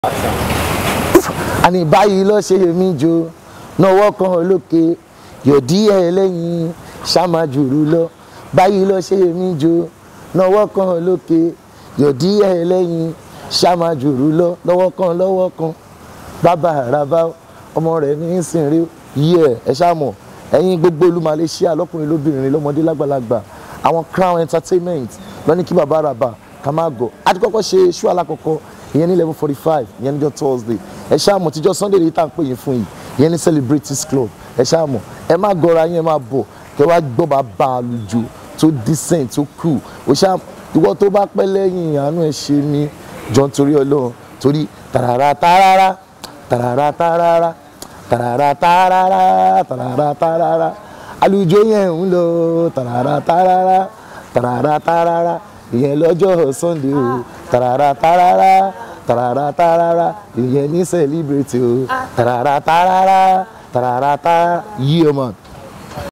àní báyìí lọ ṣe mí jo náwó kan lókè yòdí ẹ lẹ́yìn ṣàmájùrú lọ báyìí lọ ṣe mí jo náwó kan lókè yòdí ẹ lẹ́yìn ṣàmájùrú lọ lọ́wọ́ kan lọ́wọ́ kan bàbá àràbá ọmọ rẹ̀ ní ìsìnrí yíyẹ ẹ ṣàmọ̀ ẹ̀yin gbogbo olú Malaysia lọ́kùnrin lóbìnrin lọ́mọdé lágbàlagbà àwọn crown entertainment lọ ní kí bàbá àràbà ká má gọ̀ àti kọ́kọ́ ṣe ṣú alákọ̀ọ́kọ́ ìyẹn ní eleven forty five ìyẹn níjọ́ Thursday ẹ ṣàmọ̀ tíjọ́ Sunday lè tá à ń pè yín fún yìí ìyẹn ní celebrities club ẹ ṣàmọ̀ ẹ má gọra yín ẹ má bọ̀ kẹ wá gbọ́ bàbá àlùjọ tó decent tó cool ó ṣá ìwọ tó bá pẹ́ lẹ́yìn àánú ẹ ṣe mí jọ nítorí Ọlọ́run torí tàràrà tàràrà tàràrà tàràrà tàràrà tàràrà tàràrà tàràrà àlùjọ yẹn ń lọ tàràrà tàràrà tàràrà tàràrà ìyẹn lọ́jọ́ Sunday o tàràrà tàràrà tàràrà tàràrà ìyẹn ní celebrate o tàràrà tàràrà tàràrà tàràrà yí ọmọ